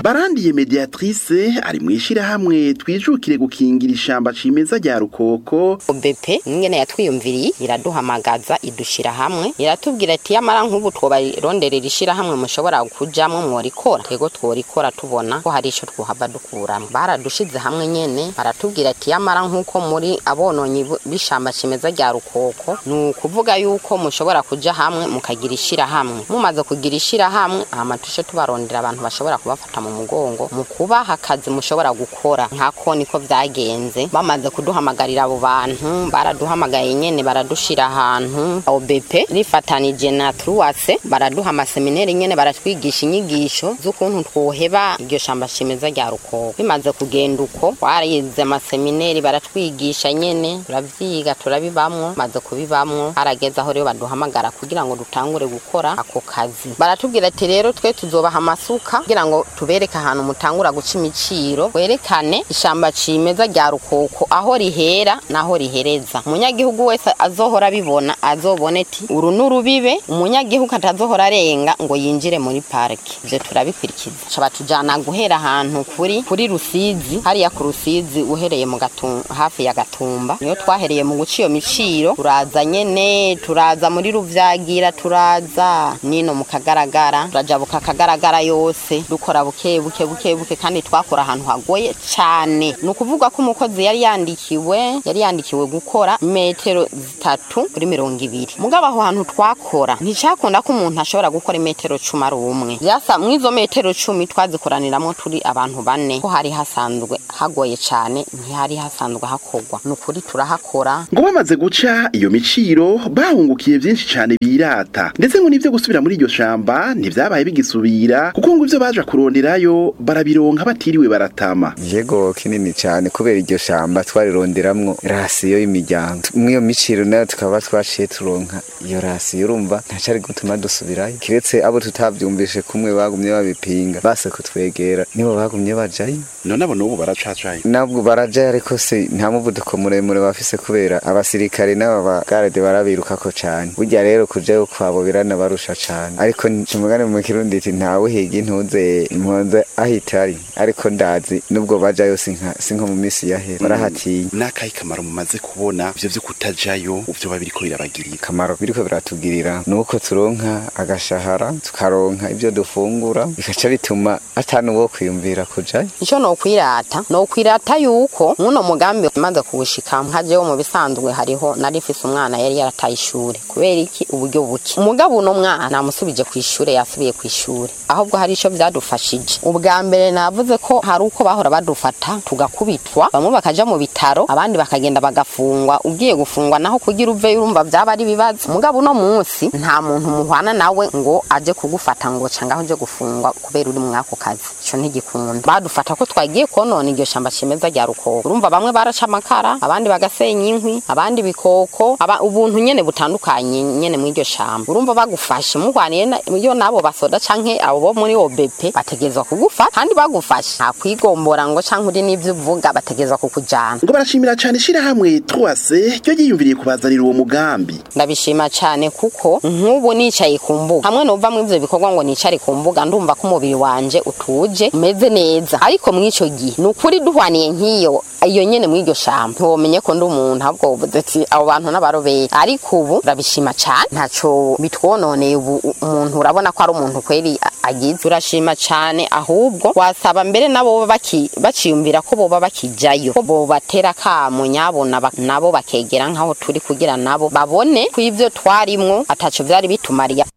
barandiye mediatrice ari mu ishirahamwe twijukire gukingira ishamba cimeza rya rukoko obepe ingene yatwiyumviriye iraduhamagaza idushira hamwe iratubwira ati yamara nk'ubu twobaronderera ishirahamwe mushobora kujamwo mworikora twego tworikora tubona ko hari ico twohava dukuramo baradushize hamwe nyene baratubwira ati yamara nk'uko muri abononyi bu- b'ishamba cimeza rya rukoko ni ukuvuga yuko mushobora kuja hamwe mukagira ishirahamwe mumaze kugira ishirahamwe hama tushe tubarondera abantu bashobora kubafata mu mugongo mu kubaha akazi mushobora gukora nkako niko vyagenze bamaze kuduhamagarira abo bantu baraduhamagaye nyene baradushira ahantu OBP rifatanije na Truwase baraduha amaseminari nyene baratwigisha inyigisho z'ukuntu twoheba iryo shamba cimeza rya rukoko bimaze kugenda uko twarize amaseminari baratwigisha nyene turavyiga turabibamwo maze kubibamwo harageze aho rero baduhamagara kugira ngo dutangure gukora ako kazi baratubwira ati rero twe tuzobaha amasuka kugira ngo tubereke ahantu mutangura guca imiciro werekane ishamba cimeza rya rukoko aho rihera naho rihereza umunyagihugu wese azohora abibona azobone ati uru n'urubibe umunyagihugu atazohora arenga ngo yinjire muri parike ivyo turabikurikiza ca batujana guhera ahantu kuri kuri rusizi hariya ku rusizi uhereye mu Gatum- hafi ya gatumba niyo twahereye mu guca iyo miciro turaza nyene turaza muri ruvyagira turaza nino mu kagaragara turajabuka akagaragara yose dukora buke buke buke buke kandi twakora ahantu hagoye cane ni ukuvuga ko umukozi yari yandikiwe yari yandikiwe gukora metero zitatu kuri mirongo ibiri mugabo aho hantu twakora nticakunda ko umuntu ashobora gukora imetero cumi ari umwe vyasa mw'izo metero cumi twazikoraniramwo turi abantu bane ko hari hasanzwe hagoye cane ntihari hasanzwe hakorwa ni ukuri turahakora ngo bamaze guca iyo miciro bahungukiye vyinshi cane birata ndetse ngo n'ivyo gusubira muri iryo shamba ntivyabaye bigisubira kuko ngo ivyo baja kuronderayo barabironka batiriwe baratama yego kinini cyane kubera iryo shamba twarironderamwo rasiyo y'imiryango mw'iyo miciro nayo tukaba twaciye turonka iyo rasiyo urumva ntacari gutuma dusubirayo kiretse abo tutavyumvishe kumwe bagumye babipinga base kutwegera nibo bagumye bajayo none abo n'ubu baracacaye nabwo barajayo ariko se nta muvuduko muremure bafise kubera abasirikare n'aba bagarade barabirukako cane burya rero kujayo kwabo biranabarusha cane ariko ncumugane mu kirundi iti ntawe higa intuze impunze ahitari ariko ndazi nubwo bajayo sinka sinko mu misi yahera barahatinya n'akahe kamaro mumaze kubona ivyo vyo kutajayo uvyo babiriko birabagirira akamaro biriko biratugirira nuko turonka agashahara tukaronka ibyo dufungura bikaca bituma atanu wo kwiyumvira kujayo ico nokwirata nokwirata yuko muno mugambi maze kuwushika hajeho mu bisanzwe hariho narifise umwana yari yarataye ishure kubera iki uburyo buke umugabo uno mwana namusubije ku ishure yasubiye ku ishure ahubwo hari ico vyadufashije ubwa mbere navuze ko hari uko bahora badufata tugakubitwa bamwe bakaja mu bitaro abandi bakagenda bagafungwa ugiye gufungwa naho kugira uve urumva vyaba ari ibibazo mugabo uno munsi nta muntu muhwana nawe ngo aje kugufata ngo cangaho uje gufungwa kubera uri mwako kazi ico ntigikunda badufata ko twagiye konona iryo shamba cimeza rya rukoko urumva bamwe baraca amakara abandi bagasenya inkwi abandi bikoko aba, ubuntu nyene butandukanye nyene mw'iryo shamba urumva bagufashe muhwaniye na- iyo nabo basoda canke abo bo muri OBP bategezwa kugufata kandi bagufashe nta kwigombora ngo canke uri n'ivyo uvuga bategezwa kukujana ngo barashimira cane ishirahamwe Truwase ryo ryiyumviriye kubazanira uwo mugambi ndabishima cyane kuko nk'ubu nicaye ku mbuga hamwe nuva mu ivyo bikorwa ngo nicare ku mbuga ndumva ko umubiri wanje utuje umeze neza ariko mw'ico gihe ni ukuri duhwaniye nk'iyo iyo nyene mw'iryo shamba ntiwomenye ko ndi umuntu ahubwo wovuze ati abo bantu n'abaroberi ariko ubu ndabishima cyane ntaco bitwononeye ubu umuntu urabona ko ari umuntu kweri a- agize urashima cyane ahubwo wasaba mbere nabo baba baki- baciyumvira ko boba bakijayo ko bobatera kamo nyabona bak- nabo bakegera nk'aho turi kugira nabo babone ko ivyo twarimwo ataco vyari bitumariye